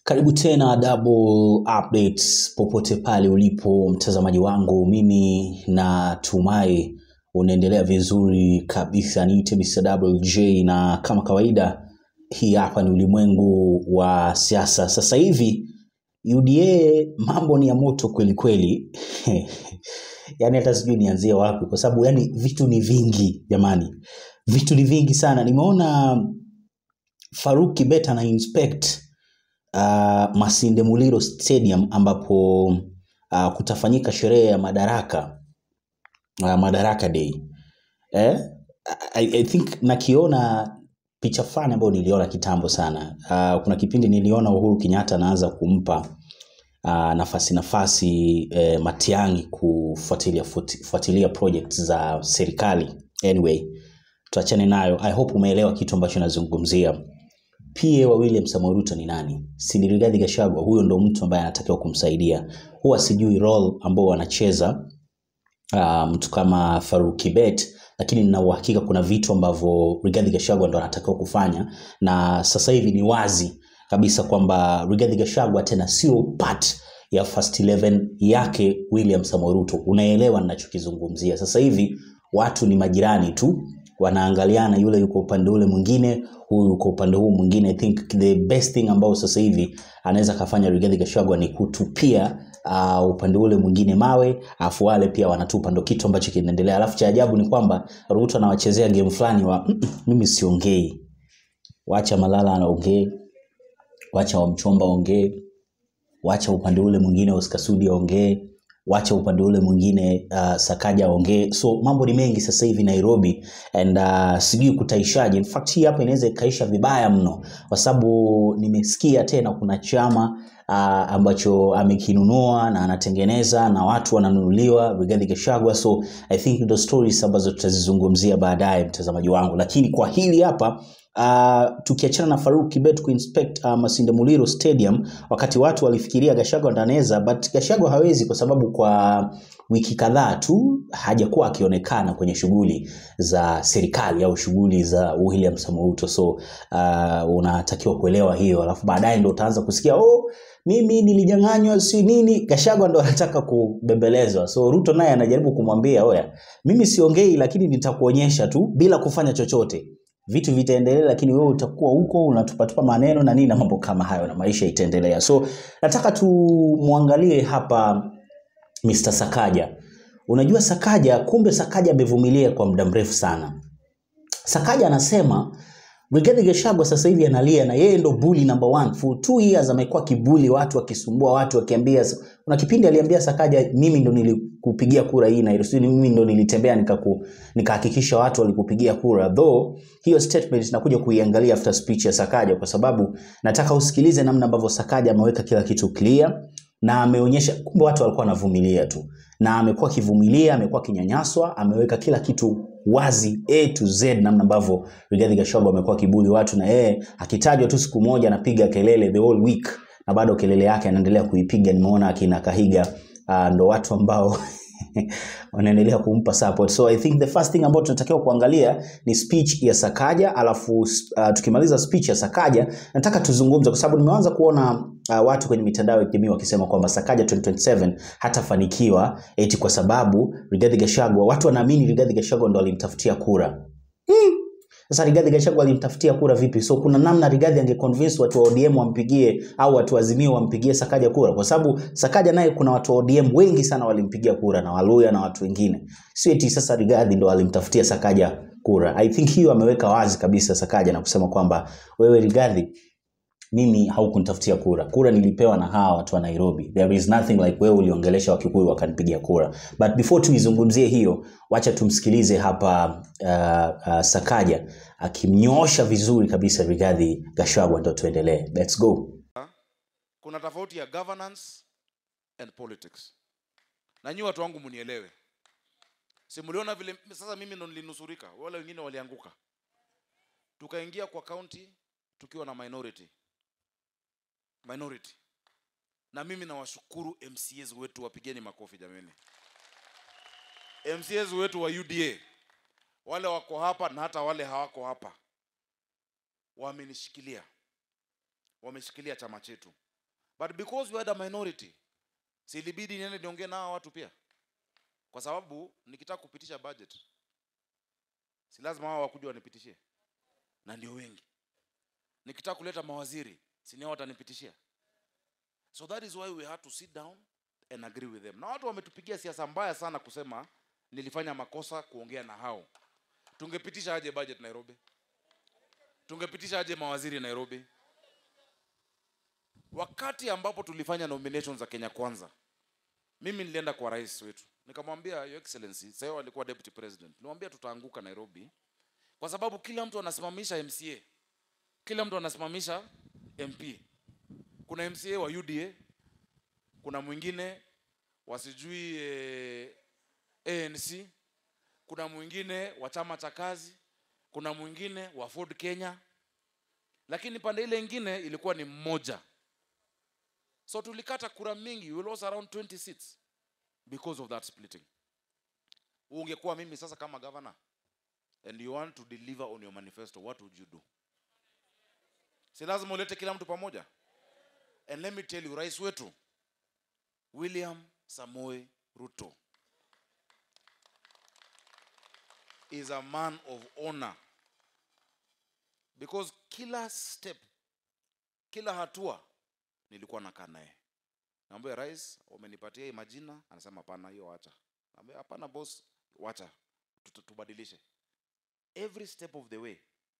Karibu tena Double Updates popote pale ulipo mtazamaji wangu, mimi natumai unaendelea vizuri kabisa. Niite Mr. WJ na kama kawaida, hii hapa ni ulimwengu wa siasa. Sasa hivi UDA mambo ni ya moto kweli kweli. Yaani hata sijui nianzie wapi, kwa sababu yani vitu ni vingi jamani, vitu ni vingi sana. Nimeona Faruk Kibet ana inspect uh, Masinde Muliro Stadium ambapo uh, kutafanyika sherehe ya Madaraka uh, Madaraka Day eh? I, I think nakiona picha fulani ambayo niliona kitambo sana. Uh, kuna kipindi niliona Uhuru Kenyatta anaanza kumpa uh, nafasi nafasi eh, Matiang'i kufuatilia futi- fuatilia project za serikali. Anyway, tuachane nayo. I hope umeelewa kitu ambacho nazungumzia. PA wa William Samoei Ruto ni nani? Si ni Rigathi Gachagua? Huyo ndo mtu ambaye anatakiwa kumsaidia. Huwa sijui role ambao wanacheza uh, mtu kama Faruk Kibet, lakini nina uhakika kuna vitu ambavyo Rigathi Gachagua ndo anatakiwa kufanya, na sasa hivi ni wazi kabisa kwamba Rigathi Gachagua tena sio part ya first 11 yake William Samoei Ruto. Unaelewa ninachokizungumzia? Sasa hivi watu ni majirani tu, wanaangaliana, yule yuko upande ule mwingine, huyu yuko upande huu mwingine. I think the best thing ambao sasa hivi anaweza kafanya Rigathi Gachagua ni kutupia uh, upande ule mwingine mawe, afu wale pia wanatupa, ndo kitu ambacho kinaendelea. Alafu cha ajabu ni kwamba Ruto anawachezea game fulani wa "Mm, mm, mimi siongei, wacha Malala anaongee, wacha Wamchomba ongee, wacha upande ule mwingine Oscar Sudi aongee, wacha upande ule mwingine uh, Sakaja aongee. So mambo ni mengi sasa hivi Nairobi and uh, sijui kutaishaje. In fact hii hapa inaweza ikaisha vibaya mno, kwa sababu nimesikia tena kuna chama uh, ambacho amekinunua na anatengeneza na watu wananunuliwa Rigathi Gachagua. So I think ndo stories ambazo tutazizungumzia baadaye, mtazamaji wangu, lakini kwa hili hapa Uh, tukiachana na Faruk Kibet kuinspect uh, Masinde Muliro Stadium wakati watu walifikiria Gachagua ndo anaweza, but Gachagua hawezi kwa sababu kwa wiki kadhaa tu hajakuwa akionekana kwenye shughuli za serikali au shughuli za William Samoei Ruto, so uh, unatakiwa kuelewa hiyo, alafu baadaye ndo utaanza kusikia oh, mimi nilijanganywa si nini. Gachagua ndo anataka kubembelezwa, so Ruto naye anajaribu kumwambia oya, mimi siongei, lakini nitakuonyesha tu bila kufanya chochote vitu vitaendelea, lakini wewe utakuwa huko unatupatupa maneno na nini na mambo kama hayo, na maisha itaendelea. So nataka tumwangalie hapa Mr. Sakaja. Unajua Sakaja, kumbe Sakaja amevumilia kwa muda mrefu sana. Sakaja anasema Rigathi Gachagua sasa hivi analia na yeye ndo bully number one. For two years amekuwa kibuli watu, akisumbua watu, akiambia. Kuna kipindi aliambia Sakaja, mimi ndo nilikupigia kura hii na sijui mimi ndo nilitembea nikaku nikahakikisha watu walikupigia kura. Though hiyo statement nakuja kuiangalia after speech ya Sakaja, kwa sababu nataka usikilize namna ambavyo Sakaja ameweka kila kitu clear na ameonyesha kumbe watu walikuwa wanavumilia tu, na amekuwa akivumilia, amekuwa akinyanyaswa, ameweka kila kitu wazi A to Z, namna ambavyo Rigathi Gachagua amekuwa kibuli watu, na yeye akitajwa tu siku moja anapiga kelele the whole week, na bado kelele yake anaendelea kuipiga. Nimeona akina Kahiga uh, ndo watu ambao wanaendelea kumpa support. So I think the first thing ambayo tunatakiwa kuangalia ni speech ya Sakaja, alafu uh, tukimaliza speech ya Sakaja nataka tuzungumze, kwa sababu nimeanza kuona uh, watu kwenye mitandao ya kijamii wakisema kwamba Sakaja 2027 hatafanikiwa eti kwa sababu Rigathi Gachagua, watu wanaamini Rigathi Gachagua ndo alimtafutia kura. Sasa Rigathi Gachagua alimtafutia kura vipi? So kuna namna Rigathi angeconvince watu wa ODM wampigie au watu wa Azimio wampigie Sakaja kura, kwa sababu Sakaja naye kuna watu wa ODM wengi sana walimpigia kura na Waluya na watu wengine, sio eti sasa Rigathi ndo alimtafutia Sakaja kura. I think hiyo ameweka wazi kabisa Sakaja na kusema kwamba wewe Rigathi, mimi haukunitafutia kura. Kura nilipewa na hawa watu wa Nairobi. There is nothing like wewe uliongelesha Wakikuyu wakanipigia kura. But before tuizungumzie hiyo, wacha tumsikilize hapa uh, uh, Sakaja akimnyoosha vizuri kabisa Rigathi Gachagua, ndo tuendelee. Let's go. kuna tofauti ya governance and politics na nyi watu wangu munielewe si mliona vile sasa mimi ndo nilinusurika wale wengine walianguka tukaingia kwa county tukiwa na minority minority na mimi nawashukuru mcs wetu wapigeni makofi jameni mcs wetu wa uda wale wako hapa na hata wale hawako hapa wamenishikilia wameshikilia chama chetu but because we had a minority si ilibidi niende niongee na hawa watu pia kwa sababu nikitaka kupitisha budget si lazima hao wakuja wanipitishie na ndio wengi nikitaka kuleta mawaziri si ni hao watanipitishia so that is why we had to sit down and agree with them na watu wametupigia siasa mbaya sana kusema nilifanya makosa kuongea na hao tungepitisha aje budget nairobi tungepitisha aje mawaziri nairobi wakati ambapo tulifanya nominations za kenya kwanza mimi nilienda kwa rais wetu nikamwambia your excellency sasa alikuwa deputy president nilimwambia tutaanguka nairobi kwa sababu kila mtu anasimamisha mca kila mtu anasimamisha mp kuna mca wa uda kuna mwingine wasijui eh, anc kuna mwingine wa chama cha kazi kuna mwingine wa ford kenya lakini pande ile ingine ilikuwa ni mmoja so tulikata kura mingi we lost around 20 seats because of that splitting ungekuwa mimi sasa kama governor and you want to deliver on your manifesto what would you do si lazima ulete kila mtu pamoja and let me tell you rais wetu william samoe ruto is a man of honor because kila step kila hatua nilikuwa nakaa naye naambia rais umenipatia hii majina anasema hapana hiyo wacha naambia hapana boss wacha Tutu- tubadilishe every step of the way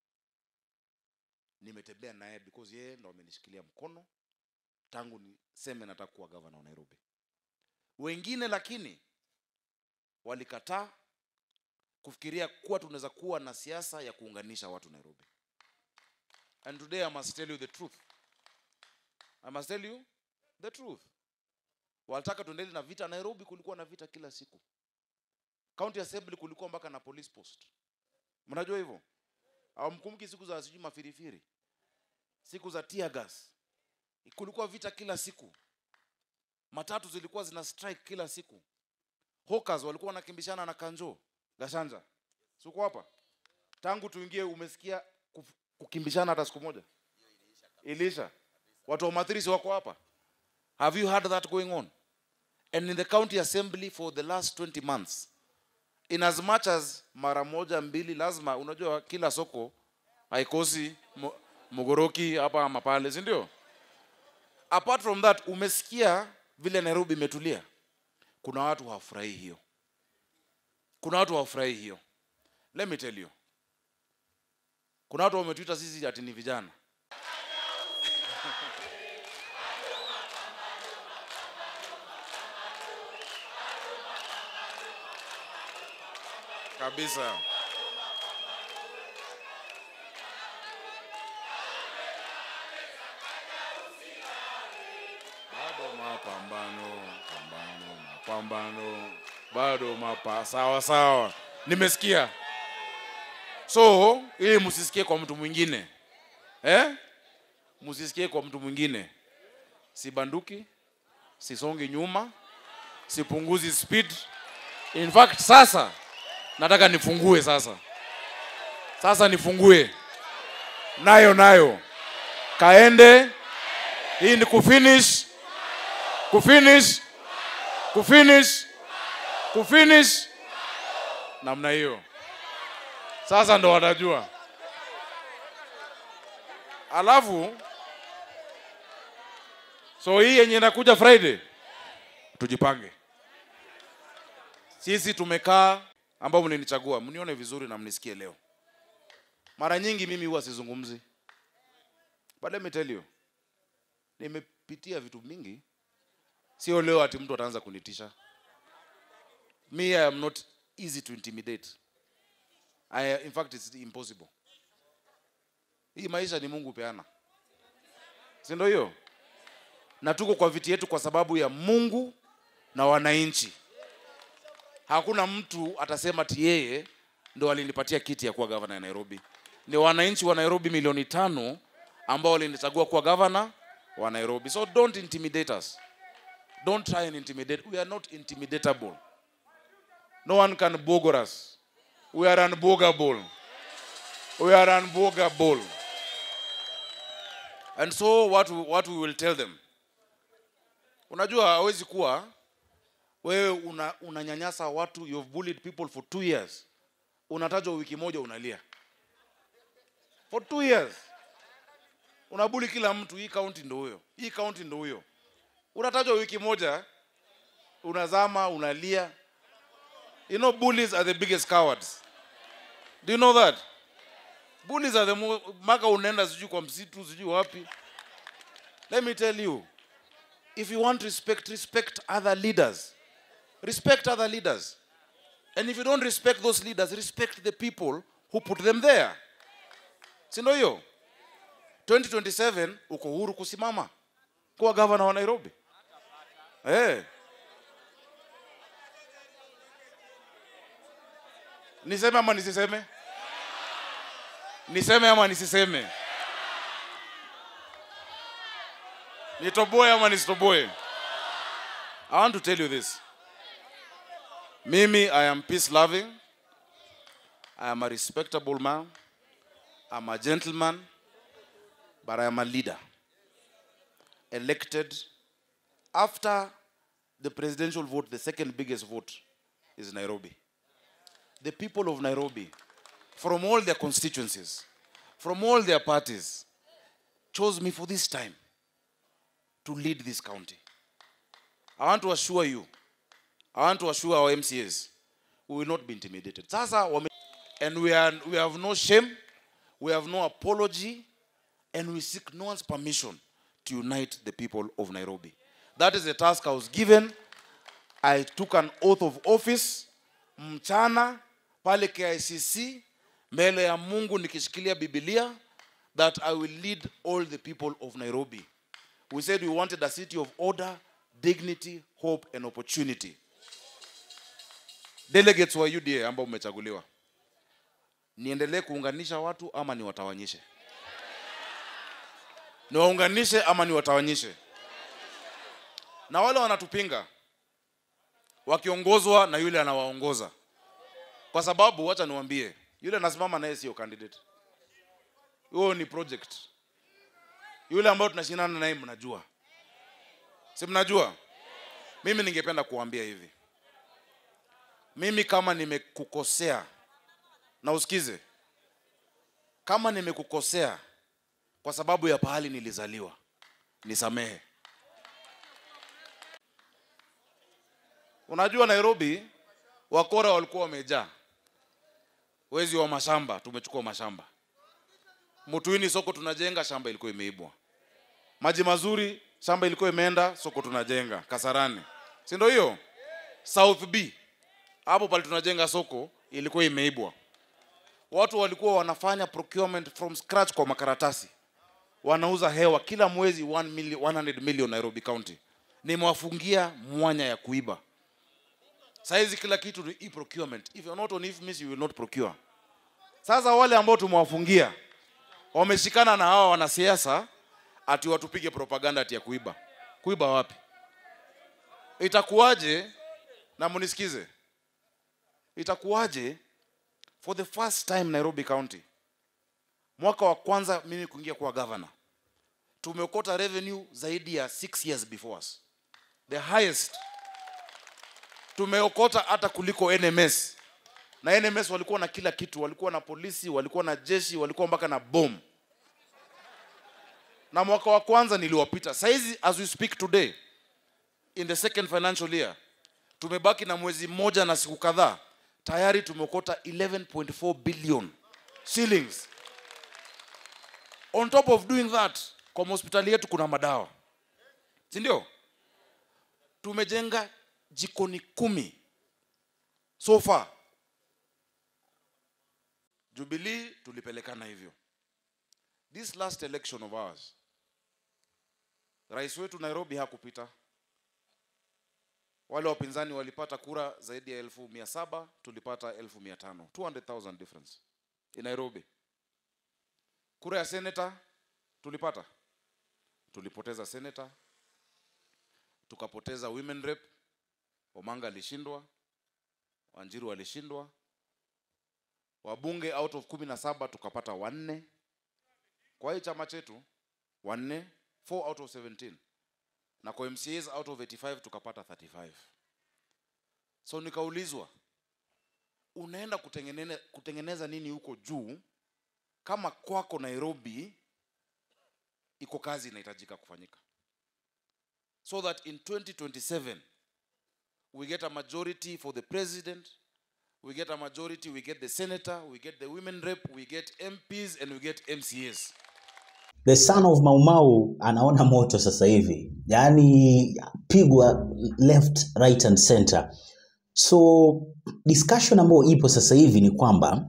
nimetembea naye because yeye ndo amenishikilia mkono tangu niseme nataka kuwa gavana wa nairobi wengine lakini walikataa kufikiria kuwa tunaweza kuwa na siasa ya kuunganisha watu nairobi and today i must tell you the truth i must tell you the truth walitaka tuendele na vita nairobi kulikuwa na vita kila siku county assembly kulikuwa mpaka na police post mnajua hivyo awamkumbuki siku za sijui mafirifiri siku za tear gas kulikuwa vita kila siku matatu zilikuwa zina strike kila siku hawkers walikuwa wanakimbishana na kanjo gashanja siko hapa tangu tuingie umesikia kuf- kukimbishana hata siku moja ilisha watu wa mathirisi wako hapa have you heard that going on and in the county assembly for the last 20 months in as much as mara moja mbili lazima unajua kila soko haikosi mo- mogoroki hapa ama pale si ndio apart from that umesikia vile nairobi imetulia kuna watu hawafurahii hiyo kuna watu hawafurahii hiyo let me tell you kuna watu wametuita sisi ati ni vijana kabisa bado mapambano pambano mapambano bado mapa sawa sawa nimesikia so ili msisikie kwa mtu mwingine eh? msisikie kwa mtu mwingine sibanduki sisongi nyuma sipunguzi speed in fact sasa nataka nifungue sasa sasa nifungue nayo nayo kaende hii ni kufinish kufinish kufinish kufinish namna hiyo sasa ndo watajua alafu so hii yenye inakuja friday tujipange sisi tumekaa ambao mlinichagua mnione vizuri na mnisikie leo mara nyingi mimi huwa sizungumzi but let me tell you nimepitia vitu mingi sio leo ati mtu ataanza kunitisha me i am not easy to intimidate I, in fact it's impossible hii maisha ni mungu peana si ndio hiyo na tuko kwa viti yetu kwa sababu ya mungu na wananchi hakuna mtu atasema ati yeye ndo alinipatia kiti ya kuwa gavana ya nairobi ni wananchi wa nairobi milioni tano ambao walinichagua kuwa gavana wa nairobi so don't intimidate us don't try and intimidate we are not intimidatable no one can bogor us we are unbogable we are unbogable and so what we, what we will tell them unajua hawezi kuwa wewe una, unanyanyasa watu you've bullied people for two years unatajwa wiki moja unalia for two years unabuli kila mtu hii kaunti ndo huyo hii kaunti ndo huyo unatajwa wiki moja unazama unalia you know bullies are the biggest cowards do you know that bullies are the mo- maka unaenda sijui kwa msitu sijui wapi let me tell you if you want respect respect other leaders respect other leaders and if you don't respect those leaders respect the people who put them there si ndio hiyo 2027 uko huru kusimama kuwa gavana wa nairobi hey. niseme ama nisiseme niseme ama nisiseme nitoboe ama nisitoboe i want to tell you this mimi i am peace loving i am a respectable man i'm a gentleman but i am a leader elected after the presidential vote the second biggest vote is nairobi the people of nairobi from all their constituencies from all their parties chose me for this time to lead this county. I want to assure you, I want to assure our MCAs, we will not be intimidated. Sasa wame, and we are we have no shame, we have no apology, and we seek no one's permission to unite the people of Nairobi. That is the task I was given. I took an oath of office mchana pale KICC mbele ya Mungu nikishikilia Biblia that I will lead all the people of Nairobi. We said we wanted a city of order, dignity, hope and opportunity. Delegates wa UDA ambao umechaguliwa, niendelee kuunganisha watu ama niwatawanyishe? Niwaunganishe ama niwatawanyishe? Na wale wanatupinga wakiongozwa na yule anawaongoza, kwa sababu wacha niwaambie, yule anasimama naye sio candidate, huo ni project yule ambayo tunashindana naye mnajua si mnajua mimi ningependa kuambia hivi mimi kama nimekukosea na usikize kama nimekukosea kwa sababu ya pahali nilizaliwa nisamehe unajua nairobi wakora walikuwa wamejaa wezi wa mashamba tumechukua mashamba Mutuini soko tunajenga, shamba ilikuwa imeibwa. Maji mazuri, shamba ilikuwa imeenda, soko tunajenga Kasarani, si ndio hiyo? South B hapo pale tunajenga soko ilikuwa imeibwa. Watu walikuwa wanafanya procurement from scratch kwa makaratasi, wanauza hewa kila mwezi 1 million, 100 million Nairobi County. Nimewafungia mwanya ya kuiba. Saizi kila kitu ni e-procurement. If you're not on IFMIS, you will not procure. Sasa wale ambao tumewafungia wameshikana na hawa wanasiasa ati watupige propaganda ati ya kuiba. Kuiba wapi? Itakuwaje? Na munisikize, itakuwaje for the first time Nairobi County, mwaka wa kwanza mimi kuingia kuwa governor, tumeokota revenue zaidi ya six years before us, the highest tumeokota hata kuliko NMS na NMS walikuwa na kila kitu, walikuwa na polisi, walikuwa na jeshi, walikuwa mpaka na bom. Na mwaka wa kwanza niliwapita. Saizi as we speak today in the second financial year tumebaki na mwezi mmoja na siku kadhaa, tayari tumeokota 11.4 billion shillings. On top of doing that, kwa hospitali yetu kuna madawa, si ndio? Tumejenga jikoni kumi so far Jubilee tulipelekana hivyo. This last election of ours, rais wetu Nairobi hakupita. Wale wapinzani walipata kura zaidi ya elfu mia saba tulipata elfu mia tano 200,000 difference in Nairobi. Kura ya senator tulipata, tulipoteza senator, tukapoteza women rep. Omanga alishindwa, Wanjiru alishindwa, wabunge out of kumi na saba tukapata wanne kwa hii chama chetu wanne 4 out of 17 na kwa mcas out of 85 tukapata 35 so nikaulizwa unaenda kutengenene, kutengeneza nini huko juu kama kwako nairobi iko kazi inahitajika kufanyika so that in 2027 we get a majority for the president we get a majority we get the senator we get the women rep we get mps and we get mcas the son of maumau anaona moto sasa hivi yaani pigwa left right and center so discussion ambayo ipo sasa hivi ni kwamba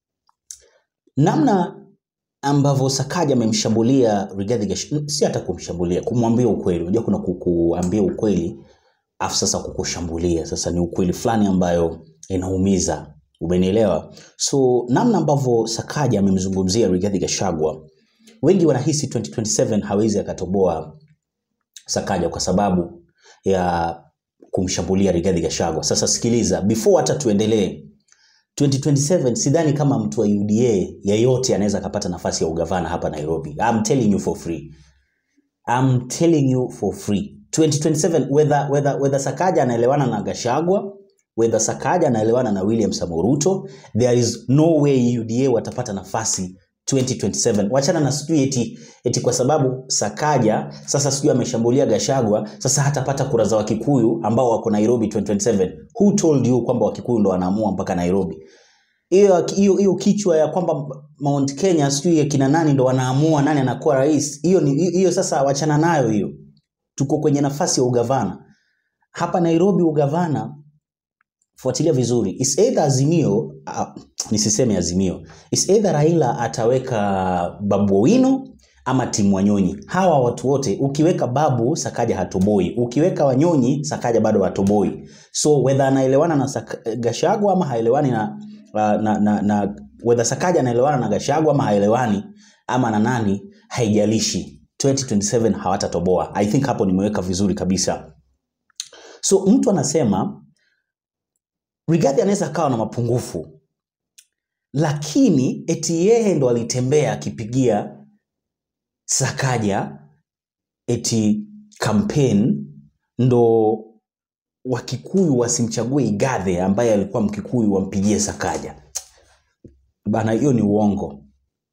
namna ambavyo sakaja amemshambulia Rigathi Gachagua si hata kumshambulia kumwambia ukweli unajua kuna ku- kuambia ukweli afu sasa kukushambulia sasa ni ukweli fulani ambayo inaumiza umenielewa so namna ambavyo sakaja amemzungumzia Rigathi Gachagua wengi wanahisi 2027 hawezi akatoboa Sakaja kwa sababu ya kumshambulia Rigathi Gachagua. Sasa sikiliza, before hata tuendelee, 2027 sidhani kama mtu wa UDA yeyote anaweza akapata nafasi ya ugavana hapa Nairobi. I'm telling you for free. I'm telling you for free. 2027 whether, whether, whether Sakaja anaelewana na Gachagua whether Sakaja anaelewana na William Samoei Ruto, there is no way UDA watapata nafasi 2027. Wachana na sijui eti, eti kwa sababu Sakaja sasa sijui ameshambulia Gachagua, sasa hatapata kura za Wakikuyu ambao wako Nairobi 2027. Who told you kwamba Wakikuyu ndo wanaamua mpaka Nairobi? hiyo hiyo hiyo kichwa ya kwamba Mount Kenya sijui ya kina nani ndo wanaamua nani anakuwa rais, hiyo ni hiyo sasa wachana nayo hiyo. Tuko kwenye nafasi ya ugavana hapa Nairobi. Ugavana fuatilia vizuri, is either Azimio uh, nisiseme Azimio, is either Raila ataweka Babu Owino ama timu Wanyonyi. Hawa watu wote ukiweka Babu Sakaja hatoboi, ukiweka Wanyonyi Sakaja bado hatoboi. So whether anaelewana na Sak- Gachagua ama haelewani na, uh, na, na, na whether Sakaja anaelewana na Gachagua ama haelewani ama na nani, haijalishi 2027 hawatatoboa. I think hapo nimeweka vizuri kabisa. So mtu anasema Rigathi anaweza akawa na mapungufu, lakini eti yeye ndo alitembea akipigia Sakaja eti campaign ndo Wakikuyu wasimchague Igathe ambaye alikuwa Mkikuyu wampigie Sakaja. Bana, hiyo ni uongo.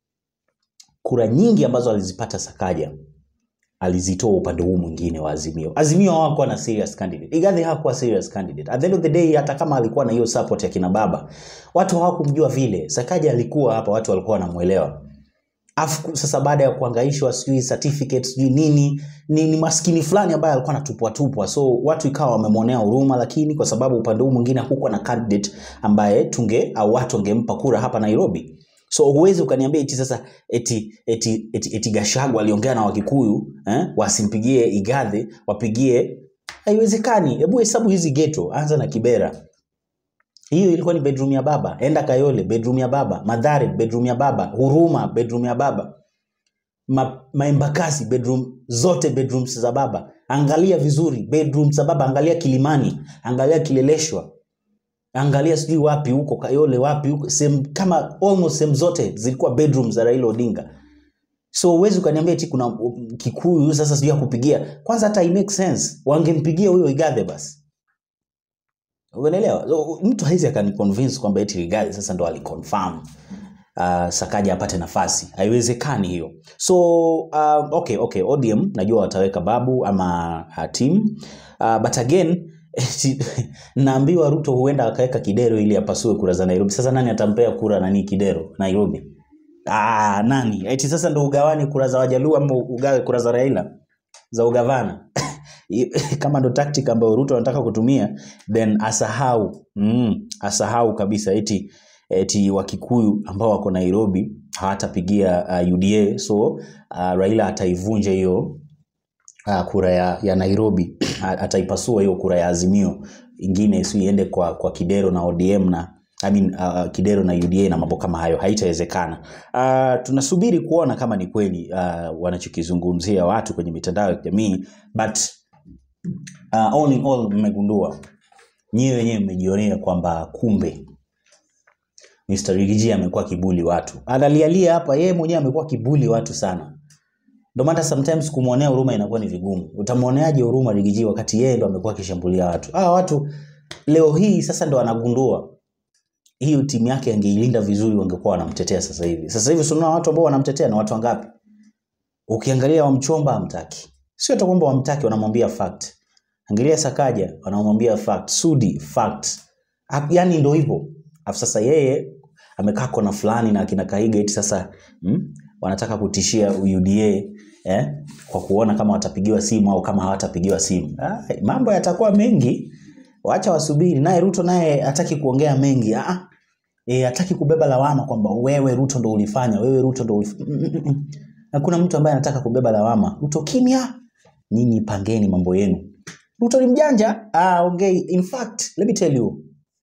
Kura nyingi ambazo alizipata Sakaja alizitoa upande huu mwingine wa Azimio. Azimio hawakuwa na serious candidate. Igathe hakuwa serious candidate. At the end of the day, hata kama alikuwa na hiyo support ya kina baba, watu hawakumjua vile. Sakaja alikuwa hapa, watu walikuwa wanamuelewa. Afu sasa baada ya kuhangaishwa sijui certificate sijui nini ni, ni maskini fulani ambaye alikuwa anatupwa tupwa, so watu ikawa wamemwonea huruma, lakini kwa sababu upande huu mwingine hakukuwa na candidate ambaye tunge au watu wangempa kura hapa Nairobi. So huwezi ukaniambia eti sasa eti eti eti, eti Gachagua aliongea na Wakikuyu eh, wasimpigie Igathe wapigie, haiwezekani. Hebu hesabu hizi ghetto, anza na Kibera hiyo ilikuwa ni bedroom ya baba. Enda Kayole, bedroom ya baba. Madhare, bedroom ya baba. Huruma, bedroom ya baba. Ma, Maembakasi, bedroom zote bedrooms za baba. Angalia vizuri bedrooms za baba. Angalia Kilimani, angalia Kileleshwa, angalia sijui wapi huko Kayole, wapi huko sehemu kama almost sehemu zote zilikuwa bedrooms za Raila Odinga. So huwezi ukaniambia eti kuna um, Kikuyu sasa sijui akupigia. Kwanza hata i make sense, wangempigia huyo Igathe basi. Unaelewa? So, mtu haizi akaniconvince kwamba eti Rigathi sasa ndo aliconfirm uh, Sakaja apate nafasi. Haiwezekani hiyo. So uh, okay, okay, ODM najua wataweka Babu ama uh, team uh, but again eti, naambiwa Ruto huenda akaweka Kidero ili apasue kura za Nairobi. Sasa nani atampea kura nani Kidero Nairobi? Ah, nani? Eti sasa ndo ugawani kura za Wajaluo ama ugawe kura za Raila za ugavana? kama ndo tactic ambayo Ruto anataka kutumia then asahau mm, asahau kabisa eti eti Wakikuyu ambao wako Nairobi hawatapigia uh, UDA so uh, Raila ataivunja hiyo uh, kura ya, ya Nairobi ataipasua hiyo kura ya Azimio ingine si iende kwa, kwa Kidero na ODM na I mean, uh, Kidero na UDA na mambo kama hayo haitawezekana. Uh, tunasubiri kuona kama ni kweli uh, wanachokizungumzia watu kwenye mitandao ya kijamii but uh, all in all mmegundua nyiwe wenyewe mmejionea kwamba kumbe Mr. Rigiji amekuwa kibuli watu, analialia hapa, yeye mwenyewe amekuwa kibuli watu sana. ndio maana sometimes kumwonea huruma inakuwa ni vigumu utamwoneaje huruma rigiji wakati yeye ndo amekuwa akishambulia watu hawa watu leo hii sasa ndo anagundua hiyo timu yake angeilinda vizuri wangekuwa wanamtetea sasa hivi sasa hivi tunaona watu ambao wanamtetea na watu wangapi ukiangalia wamchomba hamtaki sio hata kwamba wamtaki wanamwambia fact angalia sakaja wanamwambia fact sudi fact Ha- yani ndo hivyo afu sasa yeye amekaa kona fulani na akina kaiga eti sasa mm, wanataka kutishia uda eh, kwa kuona kama watapigiwa simu au kama hawatapigiwa simu ah, mambo yatakuwa mengi wacha wasubiri naye ruto naye hataki kuongea mengi ah, e, hataki kubeba lawama kwamba wewe ruto ndo ulifanya wewe ruto ndo ulifanya. Mm, mm, mm. hakuna mtu ambaye anataka kubeba lawama ruto kimya nyinyi pangeni mambo yenu ruto ni mjanja ah, ongei in fact let me tell you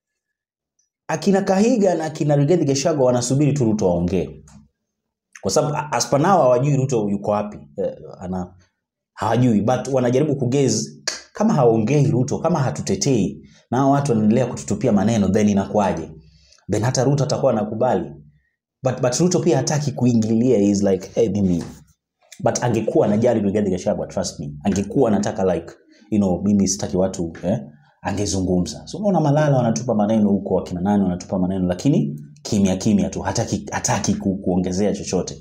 akina kahiga na akina rigathi gachagua wanasubiri tu ruto waongee kwa sababu as per now hawajui ruto yuko wapi eh, ana hawajui but wanajaribu kugezi kama haongei ruto kama hatutetei na hao watu wanaendelea kututupia maneno then inakuwaje then hata ruto atakuwa anakubali but, but ruto pia hataki kuingilia is like hey, mimi but angekuwa anajali Rigathi Gachagua trust me angekuwa anataka like you know mimi sitaki watu eh, angezungumza so unaona malala wanatupa maneno huko wakina nani wanatupa maneno lakini kimya kimya tu hataki hataki ku, kuongezea chochote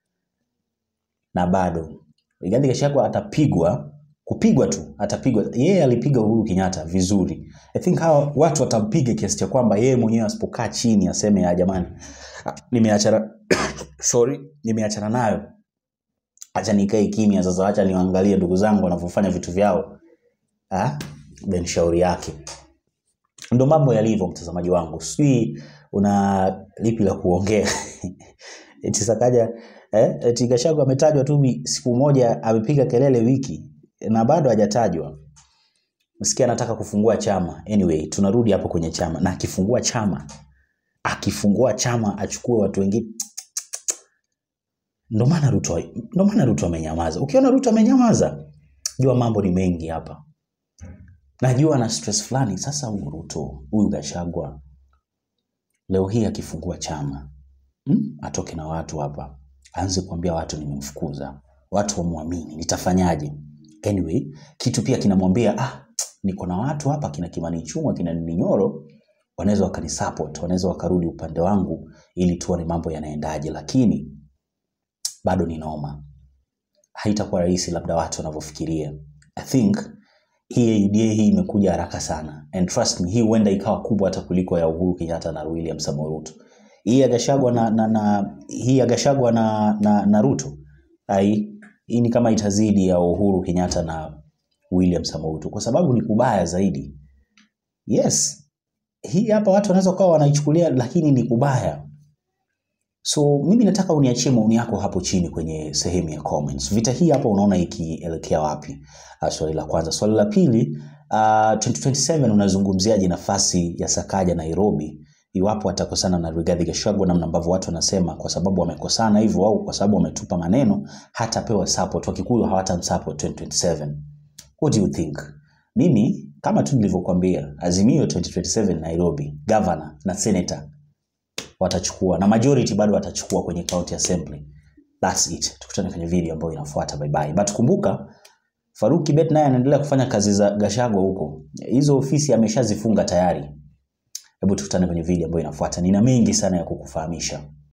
na bado Rigathi Gachagua atapigwa kupigwa tu atapigwa yeye alipiga Uhuru Kenyatta vizuri i think hawa watu watampiga kiasi cha kwamba yeye mwenyewe asipokaa chini aseme ya jamani ah, nimeachana sorry nimeachana nayo acha nikae kimya sasa acha niwaangalie ndugu zangu wanavyofanya vitu vyao ah, then shauri yake ndo mambo yalivyo mtazamaji wangu sijui una lipi la kuongea eti sakaja eh, eti Gachagua ametajwa tu wi- siku moja amepiga kelele wiki na bado hajatajwa msikia anataka kufungua chama anyway tunarudi hapo kwenye chama na akifungua chama akifungua chama achukue watu wengine ndo maana Ruto ndo maana Ruto amenyamaza. Ukiona Ruto amenyamaza, jua mambo ni mengi hapa. Najua na stress fulani. Sasa huyu Ruto, huyu Gachagua leo hii akifungua chama hmm? atoke na watu hapa, aanze kuambia watu nimemfukuza, watu wamwamini, nitafanyaje? Anyway, kitu pia kinamwambia ah, niko na watu hapa kina Kimani Ichung'wa kina Ndindi Nyoro wanaweza wakanisupport, wanaweza wakarudi upande wangu ili tuone mambo yanaendaje, lakini bado ni noma haitakuwa rahisi labda watu wanavyofikiria i think hii idea hii imekuja haraka sana and trust me hii huenda ikawa kubwa hata kuliko ya uhuru kenyatta na william samoei ruto hii ya gashagwa na, na, na hii ya gashagwa na, na, na ruto ai hii ni kama itazidi ya uhuru kenyatta na william samoei ruto kwa sababu ni kubaya zaidi yes hii hapa watu wanaweza kuwa wanaichukulia lakini ni kubaya So mimi nataka uniachie maoni yako hapo chini kwenye sehemu ya comments. Vita hii hapa unaona ikielekea wapi? Uh, swali la kwanza. Swali la pili, uh, 2027 unazungumziaje nafasi ya Sakaja Nairobi iwapo atakosana na Rigathi Gachagua, namna ambavyo watu wanasema kwa sababu wamekosana hivyo au kwa sababu wametupa maneno, hatapewa support, Wakikuyu hawatamsupport 2027. What do you think? Mimi kama tu nilivyokuambia, Azimio 2027 Nairobi, governor na senator watachukua na majority bado watachukua kwenye county assembly that's it tukutane kwenye video ambayo inafuata bye bye but kumbuka Faruk Kibet naye anaendelea kufanya kazi za Gachagua huko hizo ofisi ameshazifunga tayari hebu tukutane kwenye video ambayo inafuata nina mengi sana ya kukufahamisha